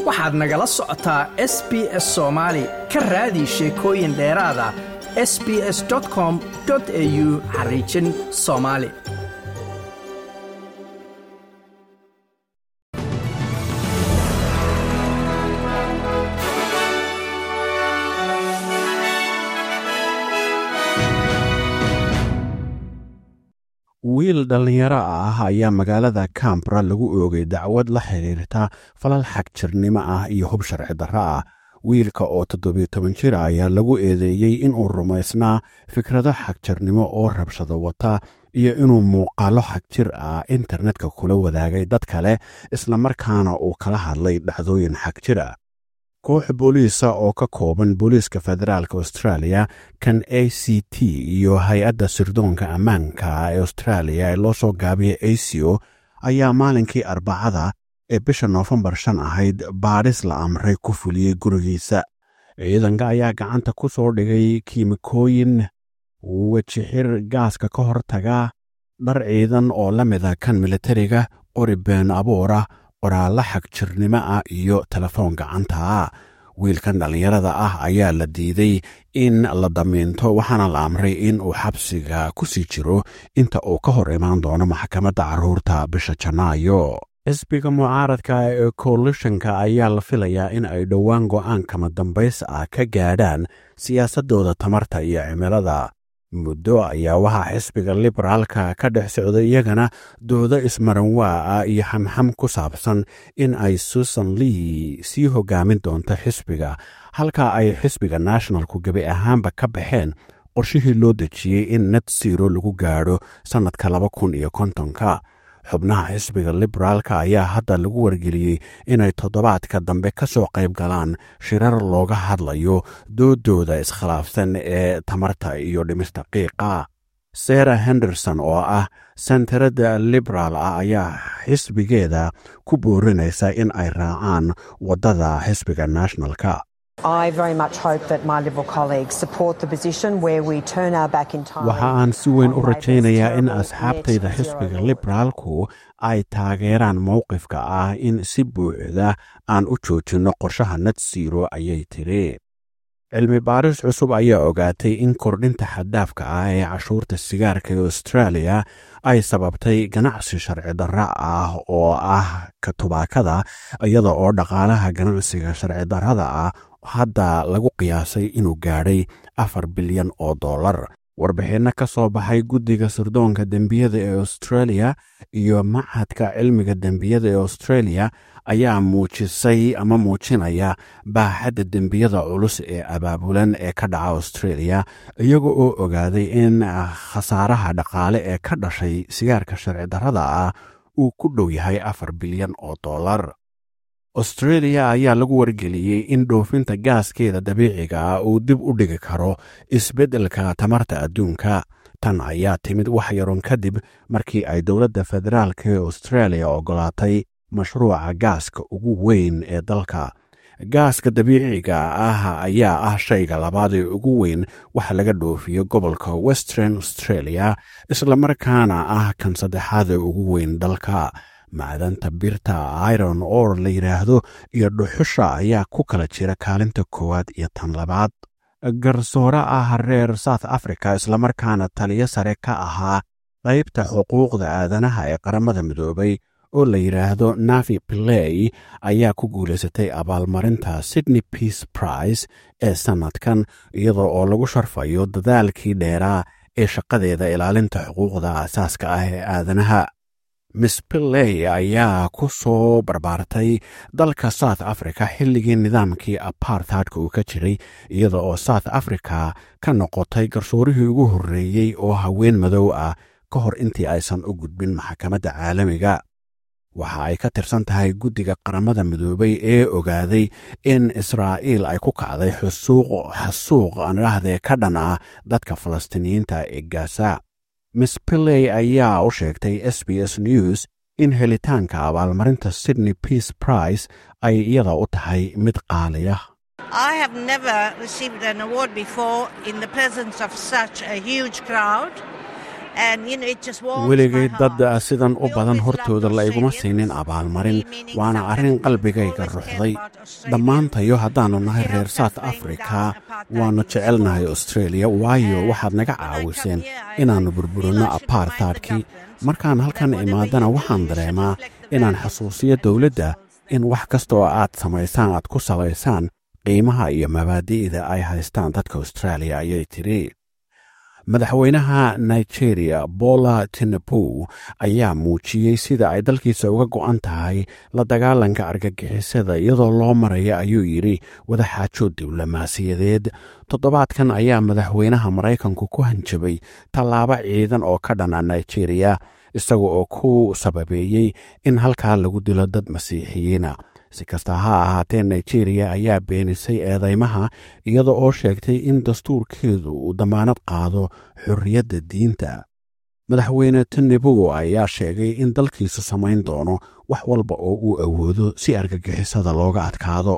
waxaad nagala socotaa s b s soomaali ka raadi sheekooyin dheeraada s b s com au xariijin soomaali wiil dhallinyaro ah ayaa magaalada cambra lagu oogay dacwad la xiriirta falal xagjirnimo ah iyo hub sharci darro ah wiilka oo toddobiyo toban jir ayaa lagu eedeeyey inuu rumaysnaa fikrado xagjirnimo oo rabshado wata iyo inuu muuqaalo xagjir ah internetka kula wadaagay dad kale islamarkaana uu kala hadlay dhacdooyin xagjir ah koox booliisa oo ka kooban booliiska federaalk australia kan a c t iyo hay-adda sirdoonka ammaanka ee australia ee loo soo gaabiyay aco ayaa maalinkii arbacada ee bisha noofembar shan ahayd baadhis la amray ku fuliyey gurigiisa ciidanka ayaa gacanta ku soo dhigay kiimikooyin wejixir gaaska ka hortaga dhar ciidan oo la mida kan militariga qori been abuura qoraallo xagjirnimo ah iyo telefoon gacantaa wiilkan dhallinyarada ah ayaa la diiday in la damiinto waxaana la amray in uu xabsiga ku sii jiro inta uu ka hor imaan doono maxkamadda carruurta bisha janaayo xisbiga mucaaradka ee koalishanka ayaa la filayaa in ay dhowaan go'aankama dambays ah ka gaadhaan siyaasaddooda tamarta iyo cimilada muddo ayaa waxaa xisbiga liberaalka ka dhex socday iyagana doodo ismaranwaa ah iyo xamxam ku saabsan in ay susan lee sii hogaamin doonto xisbiga halka ay xisbiga nationalku gebi ahaanba ka baxeen qorshihii loo dejiyey in net siro lagu gaadho sannadka laba kun iyo kontonka xubnaha xisbiga liberaalka ayaa hadda lagu wargeliyey inay toddobaadka dambe ka soo qayb galaan shirar looga hadlayo doodooda iskhilaafsan ee tamarta iyo dhimista qiiqa sarah henderson oo ah sentarada liberaal ah ayaa xisbigeeda ku boorinaysa in ay raacaan waddada xisbiga nationalka waxa aan si weyn u rajaynayaa in asxaabtayda xisbiga liberaalku ay taageeraan mowqifka ah in si buuxda aan u joojinno qorshaha net siro ayay tiri cilmi baaris cusub ayaa ogaatay in kordhinta xaddaafka ah ee cashuurta sigaarka ee australia ay sababtay ganacsi sharci darra ah oo ah ka tubaakada iyada oo dhaqaalaha ganacsiga sharci darrada ah hadda lagu qiyaasay inuu gaadhay afar bilyan oo dollar warbixinno ka soo baxay guddiga sirdoonka dembiyada ee australia iyo machadka cilmiga dembiyada ee australia ayaa muujisay ama muujinaya baaxadda dembiyada culus ee abaabulan ee ka dhaca australia iyaga oo ogaaday in khasaaraha dhaqaale ee ka dhashay sigaarka sharci darrada ah uu ku dhow yahay afar bilyan oo dollar australia ayaa lagu wargeliyey in dhoofinta gaaskeeda dabiiciga ah uu dib u dhigi karo isbeddelka tamarta adduunka tan ayaa timid wax yaron kadib markii ay dowladda federaalk ee australia oggolaatay mashruuca gaaska ugu weyn ee dalka gaaska dabiiciga ah ayaa ah shayga labaad ee ugu weyn waxa laga dhoofiyo gobolka western australia islamarkaana ah kan saddexaad ee ugu weyn dalka macdanta birta iron or la yidhaahdo iyo dhuxusha ayaa ku kala jira kaalinta koowaad iyo tan labaad garsoore ah reer south africa islamarkaana taliyo sare ka ahaa qaybta xuquuqda aadanaha ee qaramada midoobay oo la yidhaahdo navi play ayaa ku guulaysatay abaalmarinta sydney peace prize ee sannadkan iyadoo oo lagu sharfayo dadaalkii dheeraa ee shaqadeeda ilaalinta xuquuqda asaaska ah ee aadanaha miss pilley ayaa ku soo barbaartay dalka south africa xilligii nidaamkii aparthardka uu ka jiray iyada oo south africa ka noqotay garsoorihii ugu horreeyey oo haween madow ah ka hor intii aysan u gudbin maxkamadda caalamiga waxa ay ka tirsan tahay guddiga qaramada midoobay ee ogaaday in israa'iil ay ku kacday xusuuq xasuuq anidhahdee ka dhan ah dadka falastiiniyiinta ee gaasa miss pilley ayaa u sheegtay s b s news in helitaanka abaalmarinta sydney peace prize ay iyada u tahay mid qaaliya I have never received an award before in the presence of such a huge crowd. weligay dad sidan u badan hortooda la iguma siinin abaalmarin waana arrin qalbigayga ruxday dhammaantayo haddaannu nahay reer south africa waannu jecelnahay austreeliya waayo waxaad naga caawiseen inaannu burburinno apartaadkii markaan halkan imaadana waxaan dareemaa inaan xasuusiyo dowladda in wax kasta oo aad samaysaan aad ku salaysaan qiimaha iyo mabaadi'da ay haystaan dadka austraaliya ayay tidhi madaxweynaha nigeria bola tinebu ayaa muujiyey sida ay dalkiisa uga go'an tahay la dagaalanka argagixisada iyadoo loo maraya ayuu yidhi wadaxaajood diblomaasiyadeed toddobaadkan ayaa madaxweynaha maraykanku ku hanjabay tallaabo ciidan oo ka dhana nigeria isaga oo ku sababeeyey in halkaa lagu dilo dad masiixiyiina si kasta ha ahaatee nigeria ayaa beenisay eedeymaha iyada oo sheegtay in dastuurkeedu uu dammaanad qaado xorriyadda diinta madaxweyne tinebu ayaa sheegay in dalkiisu samayn doono wax walba oo uu awoodo si argagixisada looga adkaado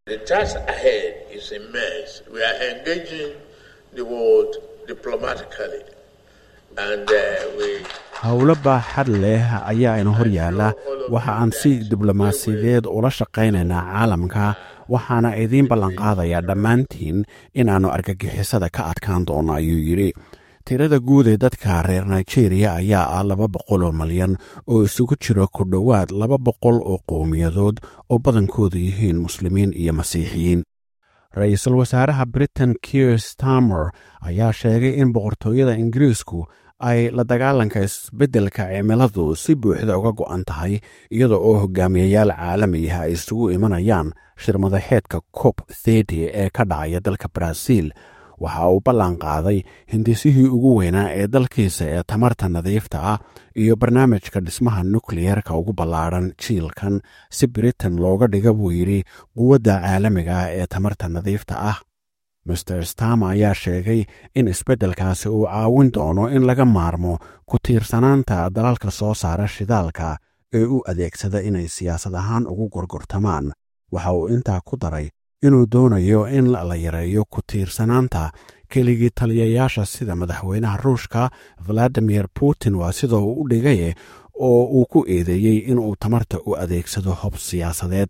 howlo baaxad leh ayaa ina hor yaalla waxa aan si diblomaasiyadeed ula shaqaynaynaa caalamka waxaana idiin ballanqaadayaa dhammaantiin inaannu argagixisada ka adkaan doono ayuu yidhi tirada guud ee dadka reer nigeria ayaa ah laba boqol oo malyan oo isugu jira ku dhowaad laba boqol oo qowmiyadood oo badankoodu yihiin muslimiin iyo masiixiyiin ra-iisul wasaaraha britain kier stamer ayaa sheegay in boqortooyada ingiriisku ay la dagaalanka isbeddelka cimiladu si buuxda uga go'an tahay iyada oo hogaamiyayaal caalamiyaha ay isugu imanayaan shirmadaxeedka cob thedi ee ka dhacaya dalka baraaziil waxa uu ballan qaaday hindisihii ugu weynaa ee dalkiisa ee tamarta nadiifta ah iyo barnaamijka dhismaha nukliyerka ugu ballaadhan jiilkan si britain looga dhiga buu yidhi quwadda caalamiga ah ee tamarta nadiifta ah master stama ayaa sheegay in isbeddelkaasi uu caawin doono in laga maarmo ku tiirsanaanta dalalka soo saara shidaalka ee u adeegsada inay siyaasad ahaan ugu gorgortamaan waxa uu intaa ku daray inuu doonayo in la yareeyo ku tiirsanaanta keligii taliyayaasha sida madaxweynaha ruushka valadimir putin waa sida uu u dhigaye oo uu ku eedeeyey inuu tamarta u adeegsado hob siyaasadeed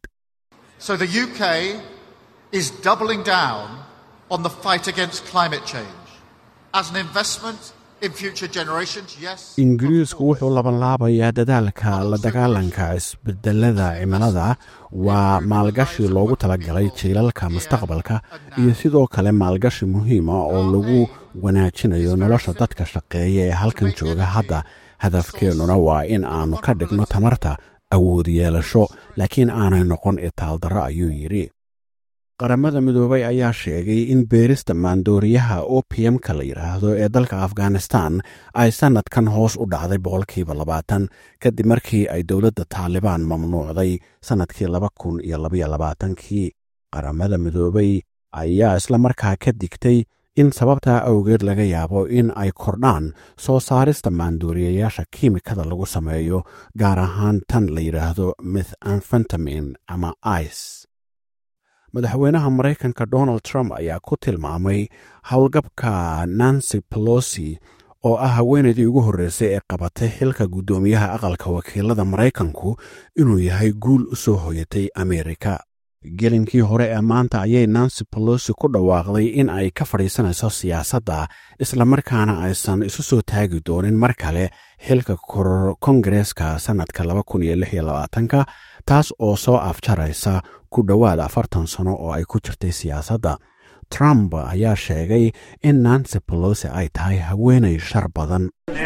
on the fight against climate change as an investment in future generations yes ingiriisku wuxuu labanlaabayaa dadaalka la dagaalanka isbedelada cimilada waa maalgashi loogu talagalay jiilalka mustaqbalka iyo sidoo kale maalgashi muhiima oo lagu wanaajinayo nolosha dadka shaqeeya ee halkan jooga hadda hadafkeennuna waa in aanu ka dhigno tamarta awood yeelasho laakiin aanay noqon itaaldarro ayuu yidhi qaramada midoobay ayaa sheegay in beerista maandooriyaha opm-ka la yidhaahdo ee dalka afghanistan ay sannadkan hoos u dhacday boqolkiiba labaatan kadib markii ay dowladda taalibaan mamnuucday sannadkii laba kun iyo labaiyo labaatankii qaramada midoobay ayaa isla markaa ka digtay in sababtaa awgeed laga yaabo in ay kordhaan soo saarista maandooriyayaasha kiimikada lagu sameeyo gaar ahaan tan la yidhaahdo mith anfentamin ama ice madaxweynaha maraykanka donald trump ayaa ku tilmaamay howlgabka nancy pelosi oo ah haweenaydii ugu horreysay ee qabatay xilka guddoomiyaha aqalka wakiilada maraykanku inuu yahay guul u soo hoyatay ameerika gelinkii hore ee maanta ayay nancy pelosi ku dhawaaqday in ay ka fadhiisanayso siyaasadda islamarkaana aysan isu soo taagi doonin mar kale xilka kongareeska sannadka ka taas oo soo afjaraysa ku dhowaad afartan sano oo ay ku jirtay siyaasadda trump ayaa sheegay in nancy pelosi ay tahay haweenay shar badan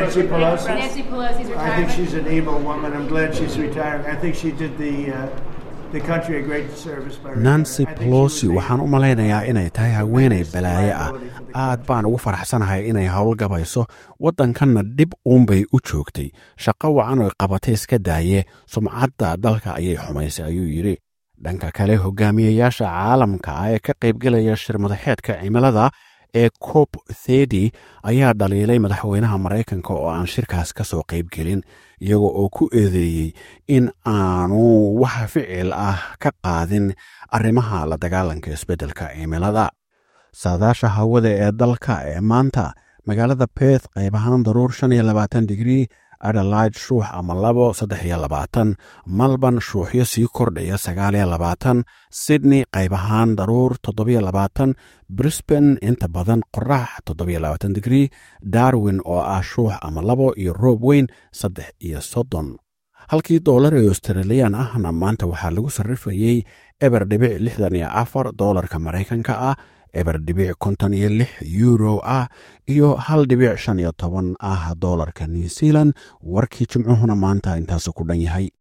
nancy pelosi waxaan u malaynayaa inay tahay haweenay balaaye ah aad baan ugu faraxsanahay inay howlgabayso waddankanna dhib uunbay u joogtay shaqo wacan oy qabatay iska daaye sumcadda dalka ayay xumaysay ayuu yidhi dhanka kale hogaamiyayaasha caalamka ah ee ka qaybgelaya shirmadaxeedka cimilada ee cob thedi ayaa dhaliilay madaxweynaha maraykanka oo aan shirkaas ka soo qaybgelin iyaga oo ku eedeeyey in aanu wax ficil ah ka qaadin arrimaha la dagaalanka isbeddelka cimilada saadaasha hawada ee dalka ee maanta magaalada beth qayb ahaan daruur shan iyo labaatan digrii adelaide shuux ama labo saddex iyo labaatan malborn shuuxyo sii kordhaya sagaal iyo labaatan sydney qayb ahaan daruur toddobiyo labaatan brisban inta badan qorax toddobiyo labaatan digrii darwin oo ah shuux ama labo iyo roob weyn saddex iyo soddon halkii doolar ee australiyan ahna maanta waxaa lagu sarrifayey eber dhibic lixdan iyo afar doolarka maraykanka ah eber dhibic konton iyo lix euro ah iyo hal dhibic shan iyo toban ah doolarka new zealand warkii jimcuhuna maanta intaasu ku dhan yahay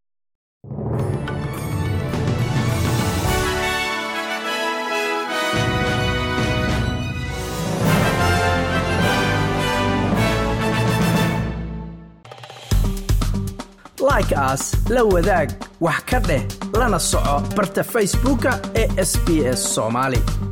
like aas la wadaag wax ka dheh lana soco barta facebooka ee sb s somaali